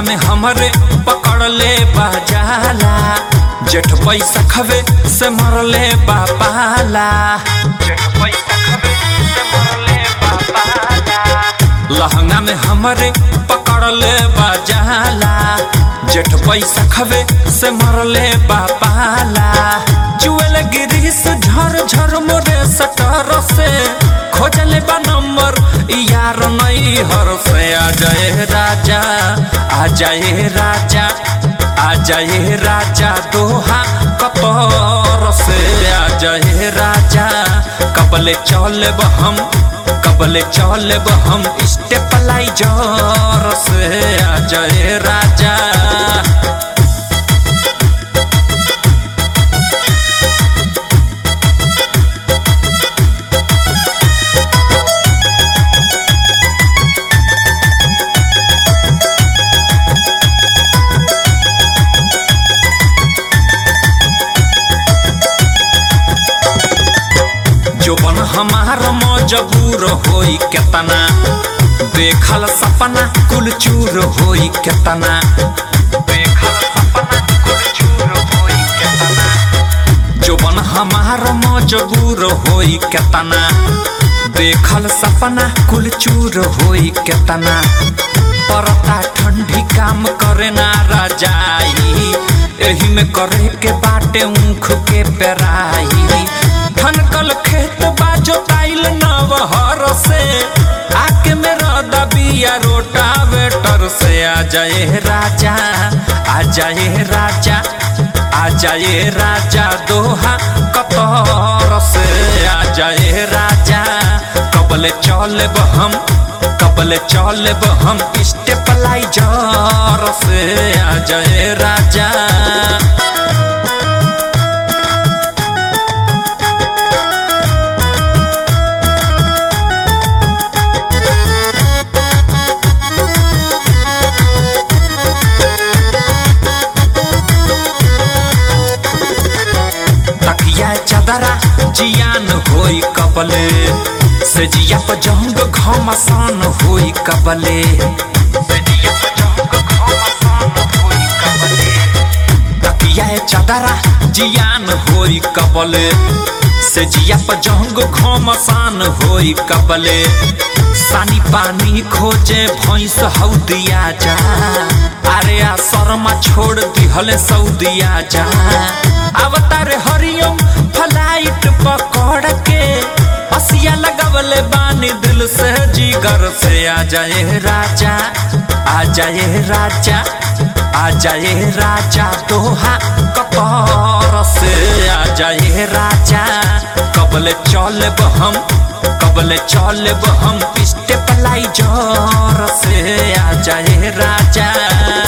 में हमरे पकड़ ले बाजाला जेठ पैसा खबे से मरले बापाला जेठ पैसा खबे से मरले बापाला लहंगा में हमरे पकड़ ले बाजाला जेठ पैसा खबे से मरले बापाला जुएल गिरी से झर झर मोरे सटर से खोजले बा नंबर यार नहीं हर से आ जाए राजा आ जाए राजा आ जाए राजा दोहा कतर से आ जाए राजा कबले चलब हम कबले चलब हम स्टेप लाइजर से आ जाए राजा जोबन हमार मजबूर होई केतना देखल सपना कुल चूर होई केतना देखल सपना कुल चूर होई केतना जोबन हमार मजबूर होई केतना देखल सपना कुल चूर होई केतना परता ठंडी काम करे ना रजाई एही में करे के बाटे ऊख के पेराई ठनकल खेत बाजो ताइल नवहर से आके मेरा दबिया रोटा वेटर से आ जाए राजा आ जाए राजा आ जाए राजा दोहा कतर से आ जाए राजा कबले चलब हम कबले चलब हम स्टेप लाइजर से आ जाए राजा तकिया चदरा जियान होई कबले से जिया पर जंग घमसान होई कबले से जिया पर जंग घमसान होई कबले तकिया चदरा जियान होई कबले से जिया पर जंग घमसान होई कबले सानी पानी खोजे भैंस हौदिया जा अरे आ शर्मा छोड़ दिहले सऊदिया जा अवतार हरिओम फ्लाइट पकड़ के असिया लगवले बानी दिल से जिगर से आ जाए राजा आ जाए राजा आ जाए राजा दोहा कतर से आ जाए राजा कबले चलब हम कबले चलब हम स्टेप लाइजर से आ जाए राजा